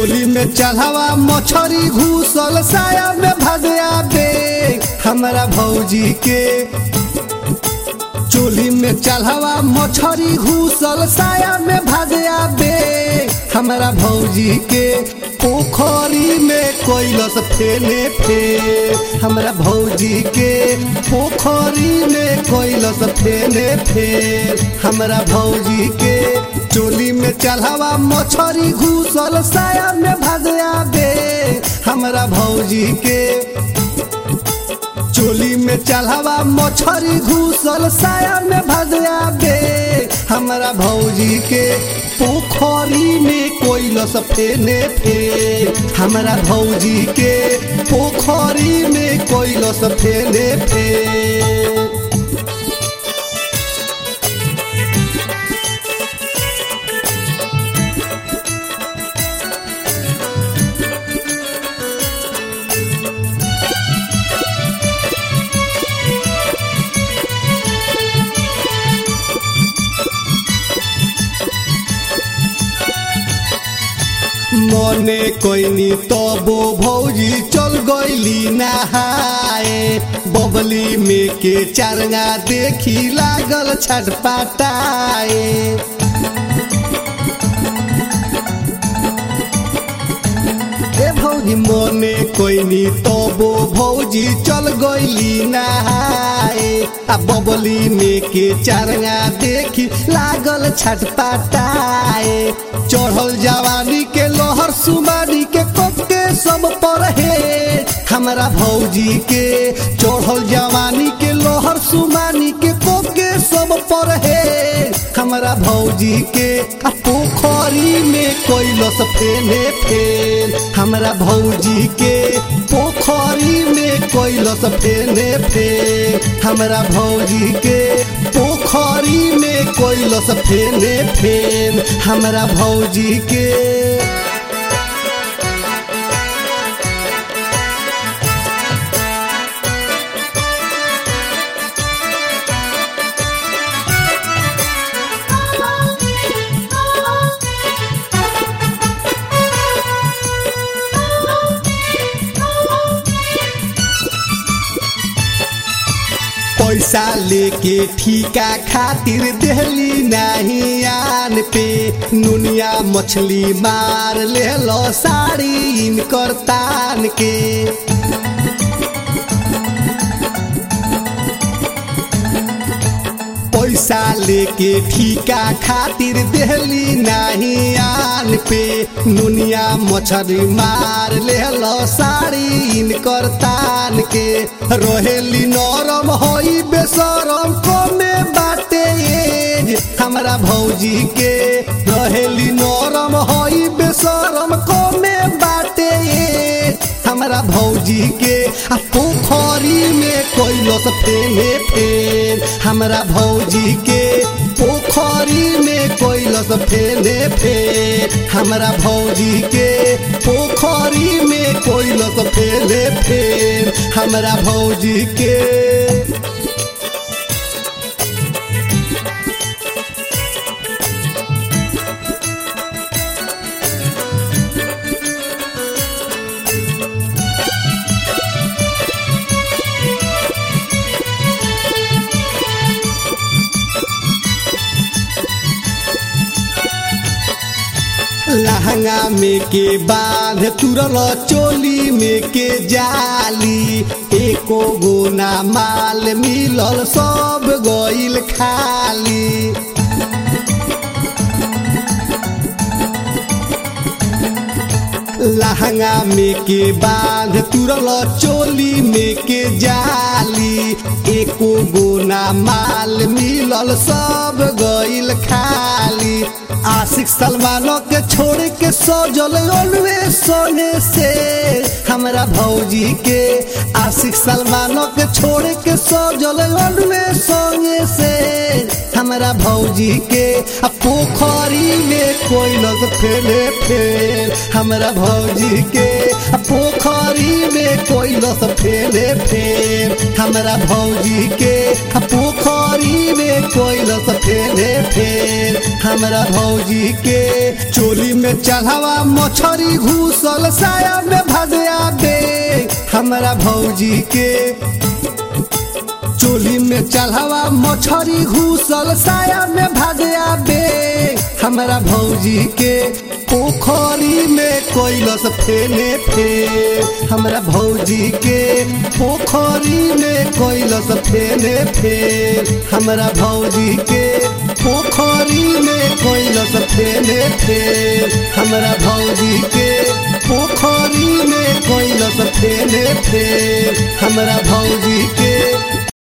चोली में चढ़ावा मछरी घुसल साया में भगया बे हमारा भौजी के चोली में चढ़ावा मछरी घुसल साया में भगया बे हमारा भौजी के पोखरी में कोइलस फेने फे हमारा भौजी के पोखरी में कोइलस फेने फे हमारा भौजी के चोली में चढ़ावा मछरी घुसल साया में भगया बे हमारा भौजी के चोली में चढ़ावा मछरी घुसल साया में भगया बे हमारा भौजी के पोखरी में कोइलस फेने फे हमारा भौजी के पोखरी में कोइलस फेने फे मने कोइनी तबो भौजी चल गईली नहाए बबली में के चारंगा देखी लागल छटपटाए ए भौजी मने कोइनी तबो भौजी चल गईली नहाए आ बबली में के चारंगा देखी लागल छटपटाए चढ़ल जवानी के लोहर सुमानी के कोके सब पर हे हमारा भौजी के चढ़ल जवानी के लोहर सुमानी के कोके सब पर हे हमारा भौजी के आ पोखरी में कोइलस फेने फेन हमारा भौजी के पोखरी में कोइलस फेने फेन हमारा भौजी के पोखरी में कोइलस फेने फेन हमारा भौजी के पैसा लेके ठीका खातिर देहली नहीं आन पे नुनिया मछली मार ले लो साड़ी इनकर तान के पैसा लेके ठीका खातिर देहली नहीं आन पे नुनिया मछली मार ले लो साड़ी इनकर तान के रोहेली नरम होई बेसरम कमे बाटे एज हमारा भौजी के रहेली नरम होई बेसरम कमे बाटे एज हमारा भौजी के आ पोखरी में कोइलस फेने फेन हमारा भौजी के पोखरी में कोइलस फेने फेन हमारा भौजी के पोखरी में कोइलस फेने फेन हमारा भौजी के लहंगा में के बांध तुरल चोली में के जाली एको गोना माल मिलल सब गइल खाली लहंगा में के बांध तुरल चोली में के जाली एको गोना माल मिलल सब गइल खाली आशिक सलमानो के छोड़ के सजल ओलवे सोने से हमरा भौजी के आशिक सलमानो के छोड़ के सजल ओलवे सोने से हमरा भौजी के आ पोखरी में कोई लग फेले फेल हमरा भौजी के आ पोखरी में कोई लग फेले फेल हमरा भौजी के आ पोखरी में कोइलस फेरे फेर हमरा भौजी के चोली में चढ़ावा मछरी घुसल साया में भगया दे हमरा भौजी के चोली में चढ़ावा मछरी घुसल साया में भगया बे हमरा भौजी के पोखरी में कोइलस फेने फेर हमरा भौजी के पोखरी में कोइलस फेने फेर हमरा भौजी के पोखरी में कोइलस फेने फेर हमरा भौजी के पोखरी में कोइलस फेने फेर हमरा भौजी के